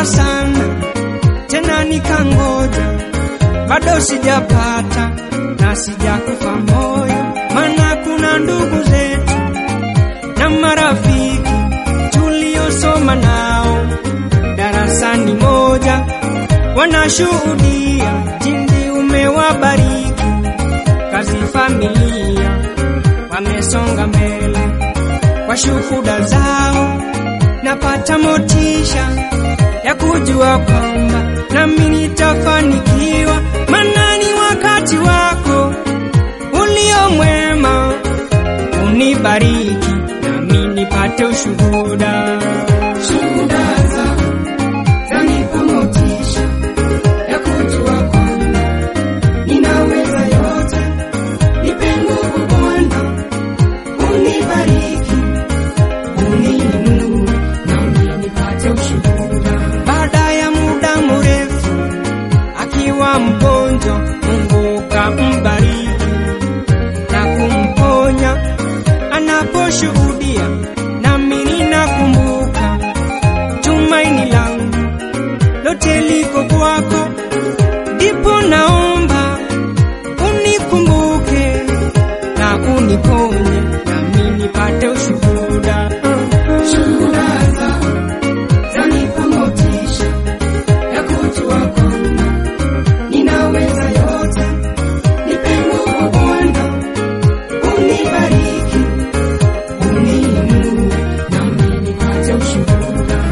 Nimeomba sana tena nikangoja, bado sijapata na sijakufa moyo, maana kuna ndugu zetu na marafiki tuliosoma nao darasani moja, wanashuhudia jinsi umewabariki kazi, familia wamesonga mbele kwa shuhuda zao, napata motisha ya kujua kwamba nami nitafanikiwa, maana ni wakati wako ulio mwema, unibariki nami nipate ushuhuda. Shuhuda zako zanipa motisha ya kujua kwamba ninaweza yote. Nipe nguvu Bwana, unibariki, uniinue, nami nipate ushuhuda. Baada ya muda mrefu akiwa mgonjwa, Mungu kambariki na kumponya. Anaposhuhudia nami ninakumbuka, tumaini langu lote liko kwako, ndipo naomba unikumbuke na uniponye, nami nipate ushuhuda. Shuhuda zako zanipa motisha ya kujua kwamba ninaweza yote. Nipe nguvu Bwana, unibariki, uniinue, nami nipate ushuhuda.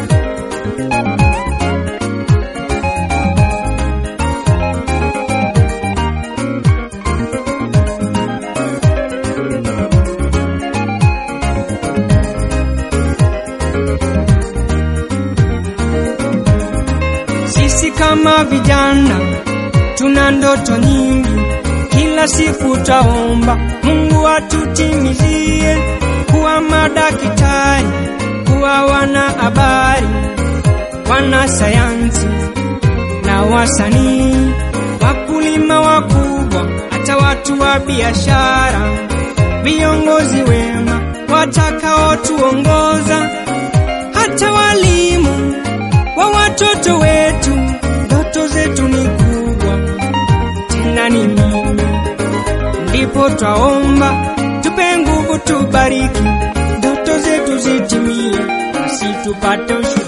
Sisi kama vijana tuna ndoto nyingi, kila siku taomba Mungu atutimizie kuwa madaktari, kuwa wanahabari, wanasayansi na wasanii, wakulima wakubwa, hata watu wa biashara, viongozi wema watakaotuongoza, hata walimu wa watoto wetu. Ndoto zetu ni kubwa, tena ni nyingi, ndipo twaomba tupe nguvu, tubariki ndoto zetu zitimie, basi tupate ushuhuda.